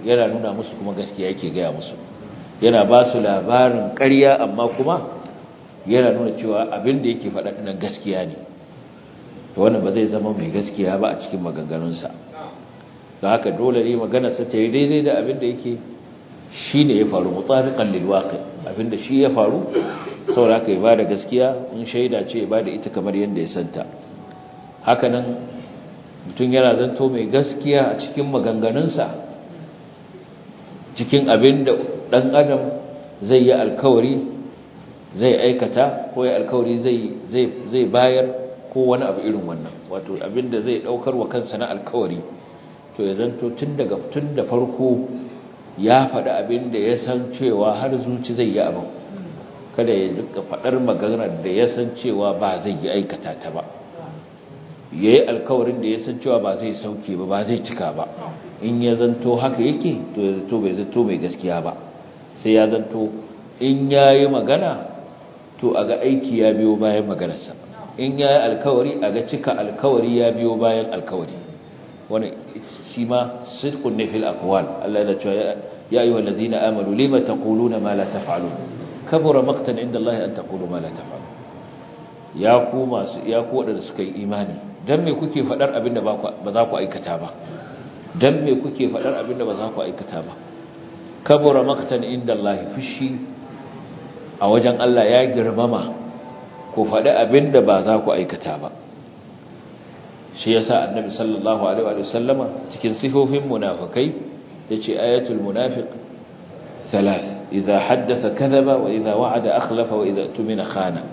yana nuna musu kuma gaskiya yake gaya musu yana ba su labarin ƙarya amma kuma yana nuna cewa abin da yake faɗa nan gaskiya ne to wannan ba zai zama mai gaskiya ba a cikin maganganunsa don haka dole ne maganarsa ta yi daidai da abin da yake shi ne ya faru mutafiƙan lilwaƙi abin da shi ya faru saboda haka ya ba da gaskiya in shaida ce ya ba da ita kamar yadda ya santa hakanan mutum yana zanto mai gaskiya a cikin maganganunsa cikin abin da ɗan adam zai yi alkawari zai aikata ko ya alkawari zai bayar ko wani abu irin wannan wato abin da zai ɗaukar wa kansa na alkawari to ya zanto tun daga tun da farko ya faɗi abin da ya san cewa har zuci zai yi abin kada ya duka faɗar maganar da ya san cewa ba zai yi aikata ta ba ya yi alkawarin da ya san cewa ba zai sauke ba ba zai cika ba in ya zanto haka yake to ya zanto bai zanto mai gaskiya ba sai ya zanto in ya yi magana to a ga aiki ya biyo bayan maganarsa in ya yi alkawari a ga cika alkawari ya biyo bayan alkawari wani shi ma sidqun ne fil aqwal Allah ya ce ya ayyuhal ladina amanu lima taquluna ma la taf'alun kabura maqtan inda Allah an taqulu ma la taf'alun ya ku masu ya ku wadanda suka yi imani dan me kuke fadar abinda ba za ku aikata ba dan me kuke fadar abinda ba za ku aikata ba kabura maqtan inda Allah fushi a wajen Allah ya girmama ku faɗi abinda ba za ku aikata ba shi yasa annabi sallallahu alaihi wa sallama cikin sifofin munafikai yace ayatul munafiq thalath idha haddatha kadhaba wa idha wa'ada akhlafa wa idha tumina khana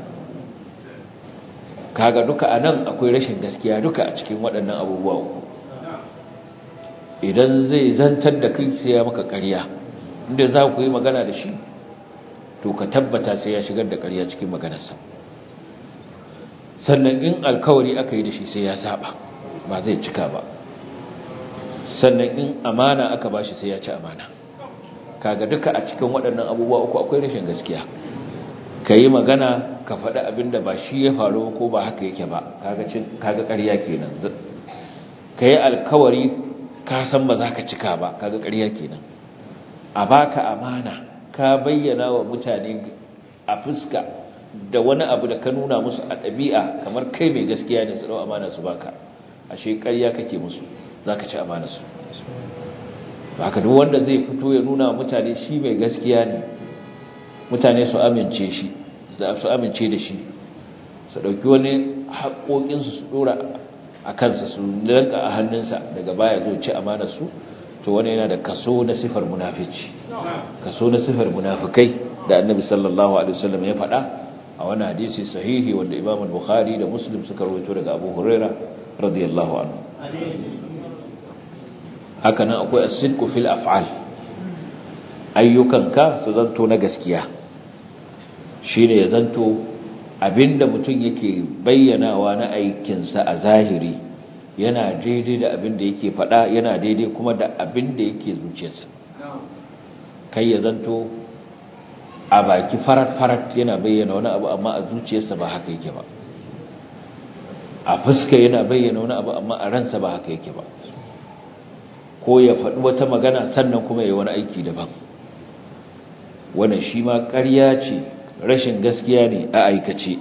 kaga duka anan akwai rashin gaskiya duka a cikin waɗannan abubuwa uku idan zai zantar da kai sai ya maka ƙarya inda za ku yi magana da shi to ka tabbata sai ya shigar da ƙarya cikin maganarsa sannan in alkawari aka yi da shi sai ya saba ba zai cika ba sannan in amana aka bashi sai ya ci amana kaga duka a cikin waɗannan abubuwa uku akwai rashin gaskiya ka yi magana ka faɗi abin da ba shi ya faru ko ba haka yake ba kaga ƙarya kenan ka yi alkawari ka san ba za ka cika ba kaga ƙarya kenan a baka amana ka bayyana wa mutane a fuska da wani abu da ka nuna musu a ɗabi'a kamar kai mai gaskiya ne su ɗau amana su baka ashe ƙarya kake musu za ka ci amana su haka duk wanda zai fito ya nuna mutane shi mai gaskiya ne mutane su amince shi su amince da shi su ɗauki wani haƙoƙinsu su ɗora a kansa su lanka a hannunsa daga baya zo ci amana su to wani yana da kaso na sifar munafici kaso na sifar munafikai da annabi sallallahu alaihi wasallam ya faɗa a wani hadisi sahihi wanda imam al-bukhari da muslim suka rawaito daga abu huraira radiyallahu anhu haka nan akwai as-sidqu fil af'al ayyukanka su zanto na gaskiya shine ya zanto abinda mutum yake bayyanawa na aikinsa a zahiri yana daidai da abinda yake faɗa yana daidai kuma da abinda yake zuciyarsa kai ya zanto a baki farat-farat yana bayyana wani abu amma a zuciyarsa ba haka yake ba a fuska yana bayyana wani abu amma a ransa ba haka yake ba ko ya faɗi wata magana sannan kuma ya wani aiki daban wannan shi ma ƙarya ce rashin gaskiya ne a aikace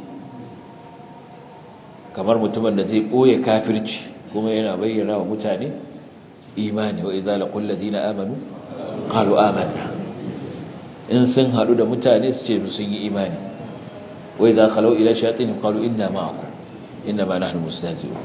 kamar mutumin da zai ɓoye kafirci kuma yana bayyana wa mutane imani wa idza laqul ladina amanu qalu amanna in sun hadu da mutane su ce sun yi imani wa idza khalu ila shayatin qalu inna ma'akum inna ma nahnu mustahzi'un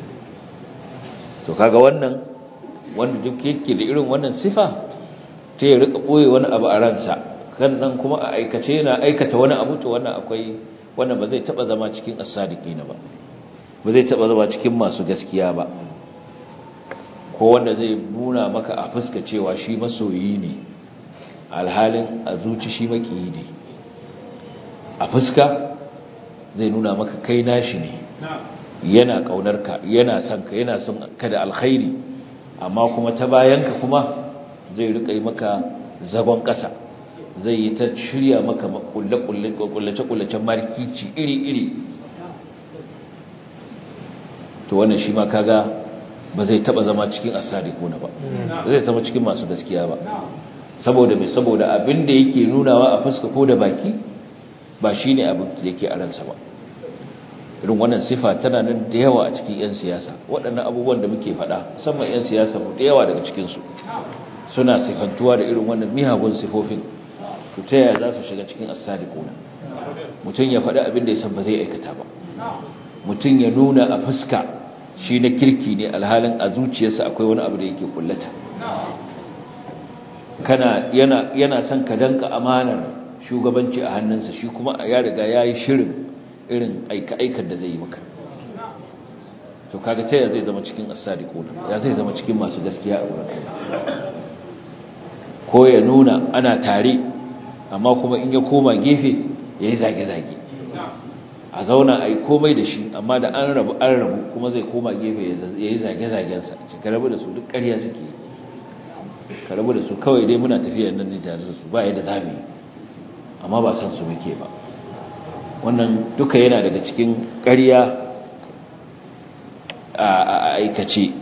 to kaga wannan wanda duk yake da irin wannan sifa ta ya rika ɓoye wani abu a ransa kan nan kuma a aikace yana aikata wani abu to wannan akwai wannan ba zai taba zama cikin as-sadiqina ba ba zai taba zama cikin masu gaskiya ba ko wanda zai nuna maka a fuska cewa shi masoyi ne alhalin a zuci shi makiyi ne a fuska zai nuna maka kai nashi ne yana kaunarka yana son ka yana son ka da alkhairi amma kuma ta bayanka kuma zai rika yi maka zagon kasa zai yi ta shirya maka kullace-kullacen markici iri-iri to wannan shi ma kaga ba zai taba zama cikin as-sadiquna ba ba zai zama cikin masu gaskiya ba saboda mai saboda abin da yake nunawa a fuska ko da baki ba shine abin da yake a ransa ba irin wannan sifa tana nan da yawa a cikin 'yan siyasa waɗannan abubuwan da muke faɗa musamman 'yan siyasa mu da yawa daga cikinsu suna sifantuwa da irin wannan miyagun sifofin to ta yaya za su shiga cikin asali kuna mutum ya faɗi abin da ya san ba zai aikata ba mutum ya nuna a fuska shi na kirki ne alhalin a zuciyarsa akwai wani abu da yake kullata kana yana yana son ka danka amanar shugabanci a hannunsa shi kuma ya riga ya yi shirin irin aika-aikar da zai yi maka to kaga ta zai zama cikin asali kuna ya zai zama cikin masu gaskiya a wurin ko ya nuna ana tare amma kuma in ya koma gefe ya yi zage-zage a zauna a yi komai da shi amma da an rabu an rabu kuma zai koma gefe ya yi zage-zagensa ce ka rabu da su duk ƙarya suke ka rabu da su kawai dai muna tafiya nan ne tare da su ba yadda za mu yi amma ba san su muke ba wannan duka yana daga cikin ƙarya a aikace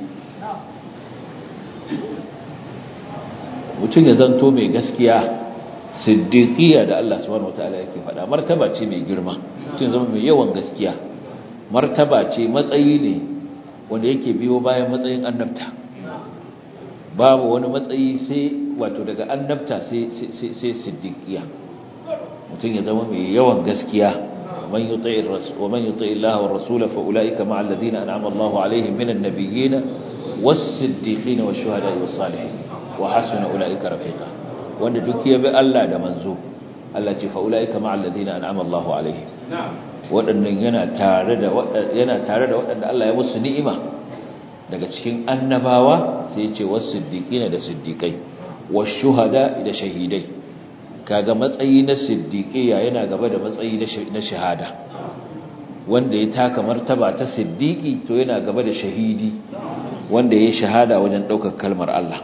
mutum ya zanto mai gaskiya siddiqiyya da Allah subhanahu wataala yake faɗa martaba ce mai girma mutum zama mai yawan gaskiya martaba ce matsayi ne wanda yake biyo bayan matsayin annabta babu wani matsayi sai wato daga annabta sai sai sai siddiqiyya mutum ya zama mai yawan gaskiya ومن يطيع الرسول ومن يطيع الله والرسول فاولئك مع الذين انعم الله عليهم من النبيين والصديقين والشهداء والصالحين وحسن اولئك رفيقا wanda duk ya bi Allah da manzo Allah ce faulaika ma'al ladina an'ama Allahu alaihim wadannan yana tare da yana tare da wadanda Allah ya musu ni'ima daga cikin annabawa sai ya ce was-siddiqina da siddiqai wash-shuhada da shahidai kaga matsayi na siddiqiya yana gaba da matsayi na shahada wanda ya taka martaba ta siddiqi to yana gaba da shahidi wanda ya shahada wajen daukar kalmar Allah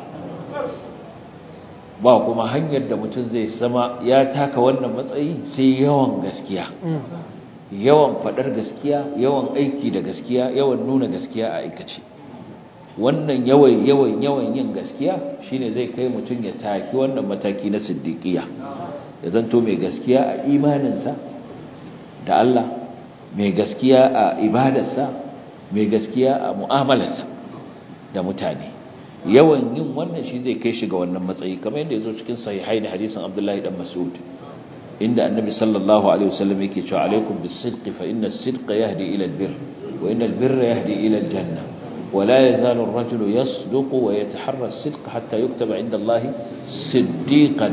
ba kuma hanyar da mutum zai sama ya taka wannan matsayi sai yawan gaskiya yawan fadar gaskiya yawan aiki da gaskiya yawan nuna gaskiya a aikace wannan yawan yawan yawan yin gaskiya shine zai kai mutum ya taki wannan mataki na siddiqiya ya zanto mai gaskiya a imaninsa da Allah mai gaskiya a ibadarsa mai gaskiya a mu'amalarsa da mutane yawan yin wannan shi zai kai shi ga wannan matsayi kamar yadda yazo cikin sahihai da hadisin Abdullahi dan Mas'ud inda annabi sallallahu alaihi wasallam yake cewa alaikum bis-sidqi fa inna as-sidqa yahdi ila al-birr wa inna al-birra yahdi ila al-jannah ولا يزال الرجل يصدق ويتحرى الصدق حتى يكتب عند الله صديقا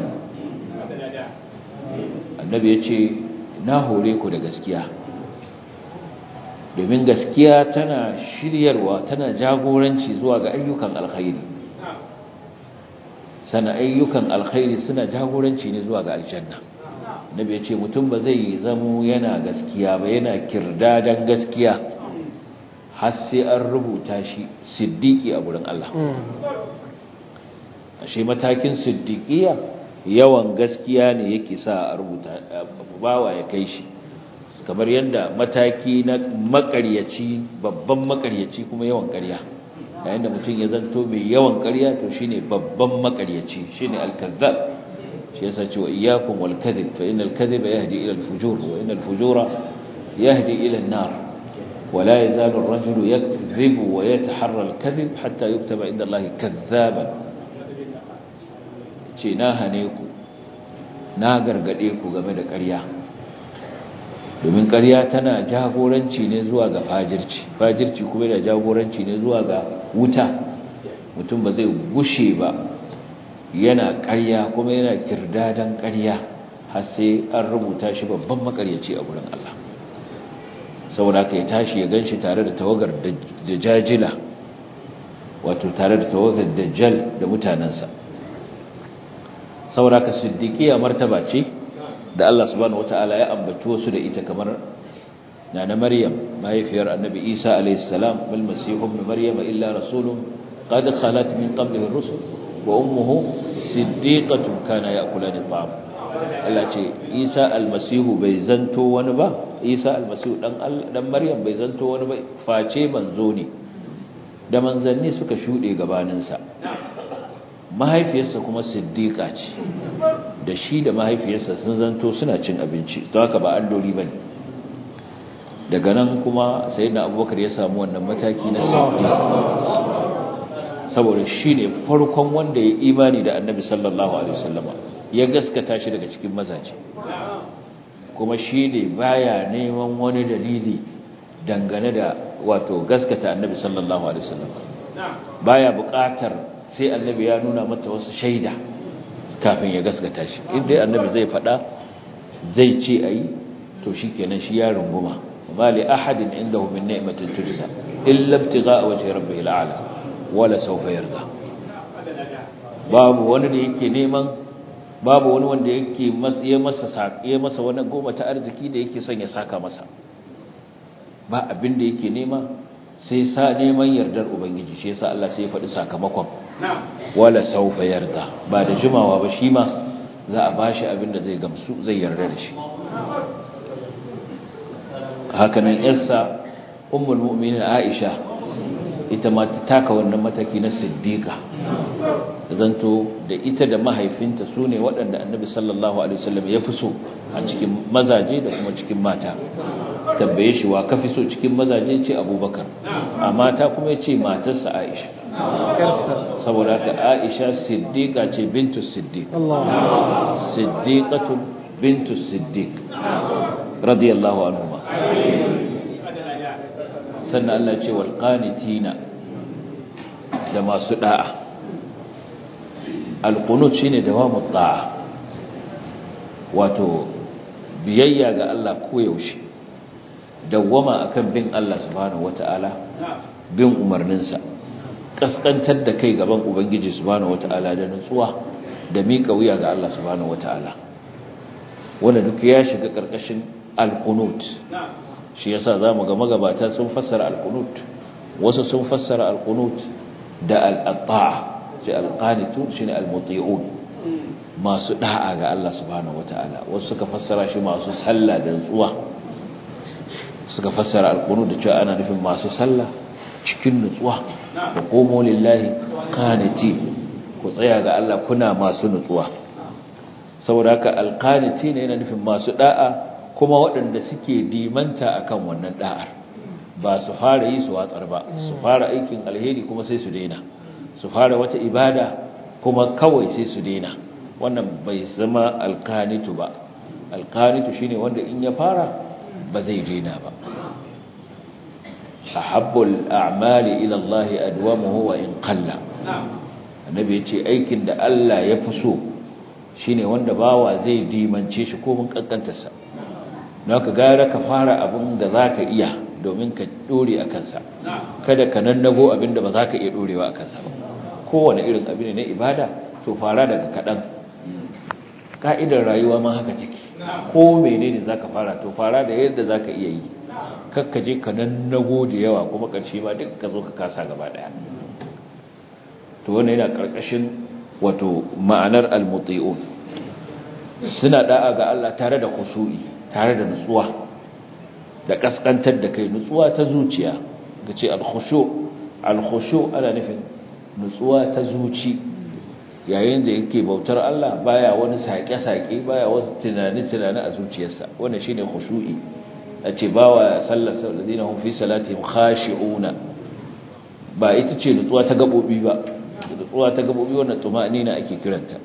النبي yace na hore ku da gaskiya domin gaskiya tana shiryarwa tana jagoranci zuwa ga ayyukan alkhairi sana ayyukan alkhairi suna jagoranci ne zuwa ga aljanna nabi yace mutum ba zai zamo yana gaskiya ba yana kirdadan gaskiya har sai an rubuta shi siddiki a gurin Allah ashe matakin siddiqiya yawan gaskiya ne yake sa a rubuta bawa ya kai shi kamar yadda mataki na makaryaci babban makaryaci kuma yawan ƙarya yayin da mutum ya zanto mai yawan ƙarya to shine babban makaryaci shine al-kazzab shi yasa cewa iyyakum wal kadhib fa innal kadhiba yahdi ila al-fujur wa innal fujura yahdi ila an-nar ولا يزال الرجل يكذب ويتحرى الكذب حتى يكتب عند الله كذابا ce na hane ku na gargade ku game da ƙarya domin ƙarya tana jagoranci ne zuwa ga fajirci fajirci kuma da jagoranci ne zuwa ga wuta mutum ba zai gushe ba yana ƙarya kuma yana kirdadan ƙarya har sai an rubuta shi babban makaryaci a gurin Allah saboda haka ya tashi ya ganshi tare da tawagar da jajila wato tare da tawagar dajjal da mutanensa saboda haka siddiqiya martaba ce da Allah subhanahu wataala ya ambaci wasu da ita kamar nana maryam mahaifiyar annabi isa alayhi salam wal masih ibn maryam illa rasulun qad khalat min qablihi ar-rusul wa ummuhu siddiqatun kana ya'kulani at-ta'am Allah ce Isa almasihu bai zanto wani ba Isa almasihu dan dan Maryam bai zanto wani ba face manzo ne da manzanni suka shuɗe gabaninsa mahaifiyarsa kuma siddiƙa ce da shi da mahaifiyarsa sun zanto suna cin abinci don haka ba alloli ba ne daga nan kuma sai na abubakar ya samu wannan mataki na siddiƙa saboda shi ne farkon wanda ya imani da annabi sallallahu alaihi wasallama ya gaskata shi daga cikin mazaje kuma shi ne baya neman wani dalili dangane da wato gaskata annabi sallallahu alaihi wasallama baya buƙatar sai annabi ya nuna mata wasu shaida kafin ya gaskata shi inda annabi zai faɗa zai ce ayi to shikenan shi ya runguma ma li ahadin indahu min ni'matin tujza illa ibtigha'a wajhi rabbihil a'la wala saufa yarda babu wani da yake neman babu wani wanda yake ya masa ya masa wani goma ta arziki da yake son ya saka masa ba abin da yake nema sai sa neman yardar ubangiji shi yasa Allah sai ya faɗi sakamakon wala saufa yarda ba da jimawa ba shi ma za a bashi abin da zai gamsu zai yarda da shi hakanan yarsa ummul mu'minin Aisha ita ma ta taka wannan mataki na siddiqa zanto da ita da mahaifinta su ne waɗanda annabi sallallahu alaihi wasallam ya fi so a cikin mazaje da kuma cikin mata tambaye shi wa kafi so cikin mazaje ce abubakar a mata kuma ya ce matarsa aisha saboda haka aisha siddiqa ce bintu siddiq siddiqatu bintu siddiq radiyallahu anhuma sannan Allah ce wal qanitina da masu da'a al qunut shine dawamu da'a wato biyayya ga Allah koyaushe dawwama akan bin Allah subhanahu wataala bin umarninsa kaskantar da kai gaban ubangiji subhanahu wataala da nutsuwa da mika wuya ga Allah subhanahu wataala wanda duk ya shiga karkashin al-qunut shi yasa zamu ga magabata sun fassara al-qunut wasu sun fassara al-qunut da al-ta'a shi al-qanitu shine al-muti'un masu da'a ga Allah subhanahu wataala wasu suka fassara shi masu sallah da nutsuwa suka fassara al-qunut da cewa ana nufin masu sallah cikin nutsuwa wa qumu lillahi qaniti ku tsaya ga Allah kuna masu nutsuwa saboda haka al-qaniti ne yana nufin masu da'a kuma waɗanda suke dimanta akan wannan da'ar ba su fara yi su watsar ba su fara aikin alheri kuma sai su daina su fara wata ibada kuma kawai sai su daina wannan bai zama alkanitu ba alkanitu shine wanda in ya fara ba zai daina ba ahabbul a'mali ila Allah adwamuhu wa in qalla annabi yace aikin da Allah ya fi so shine wanda bawa zai dimance shi ko mun kankantarsa don ka gara ka fara abin da za ka iya domin ka dore a kansa kada ka nannago abin da ba za ka iya dorewa a kansa ba kowane irin abin ne na ibada to fara daga kaɗan ka'idar rayuwa ma haka take ko menene za ka fara to fara da yadda za ka iya yi kakka je ka nannago da yawa kuma ƙarshe ma duk ka zo ka kasa gaba ɗaya to wannan yana ƙarƙashin wato ma'anar almuti'un suna da'a ga Allah tare da khushu'i tare da nutsuwa da kaskantar da kai nutsuwa ta zuciya ga ce alkhushu alkhushu ana nufin nutsuwa ta zuci yayin da yake bautar Allah baya wani sake-sake baya wasu tunani-tunani a zuciyarsa wannan shine khushu'i a ce bawa sallar salladina hum fi salatihim khashi'una ba ita ce nutsuwa ta gabobi ba nutsuwa ta gabobi wannan tumanina ake kiranta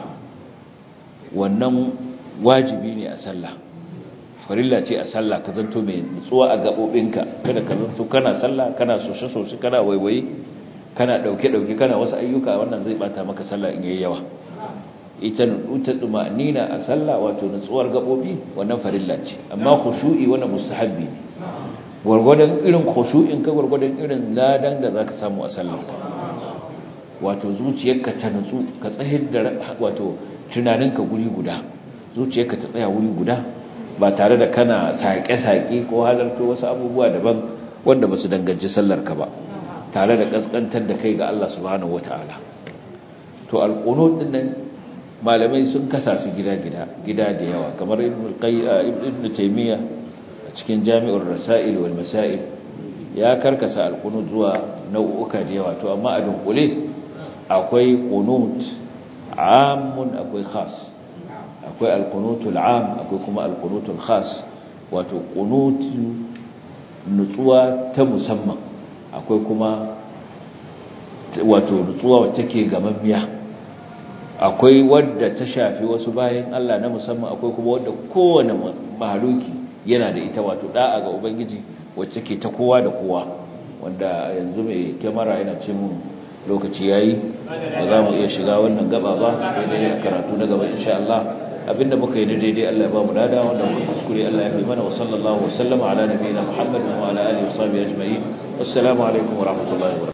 wannan wajibi ne a sallah farilla ce a sallah ka zanto mai nutsuwa a gabobinka kada ka zanto kana sallah kana soshe-soshe kana waiwaye kana dauke-dauke kana wasu ayyuka wannan zai bata maka sallah in yayi yawa ita nuta tumanina a sallah wato nutsuwar gabobi wannan farilla ce amma khushu'i wannan mustahabbi ne gurgurdan irin khushu'in ka gurgurdan irin ladan da zaka samu a sallar ka wato zuciyarka ta nutsu ka tsahir da wato tunaninka guri guda zuciyarka ta tsaya wuri guda ba tare da kana saƙe-saƙe ko halarta wasu abubuwa daban wanda ba su danganci sallarka ba tare da ƙasƙantar da kai ga Allah subhanahu wata'ala to alƙunut din nan malamai sun kasa su gida-gida gida da yawa kamar ibn taymiya a cikin jami'ur rasail wal masail ya karkasa alqunut zuwa nau'uka da yawa to amma a dunkule akwai qunut amun akwai khas akwai alqunutul am akwai kuma alqunutul khas wato qunutu nutsuwa ta musamman akwai kuma wato nutsuwa wacce ke gamammiya akwai wadda ta shafi wasu bayan Allah na musamman akwai kuma wadda kowane mahaluki yana da ita wato da'a ga ubangiji wacce ke ta kowa da kowa wanda yanzu mai kyamara yana ce mun lokaci yayi ba za mu iya shiga wannan gaba ba sai dai karatu na gaba insha Allah abinda muka yi daidai Allah ya ba mu lada wanda muka kuskure Allah ya fi mana wa sallallahu wa sallama ala nabiyina Muhammad wa ala alihi wa sahbihi ajma'in assalamu alaikum wa rahmatullahi wa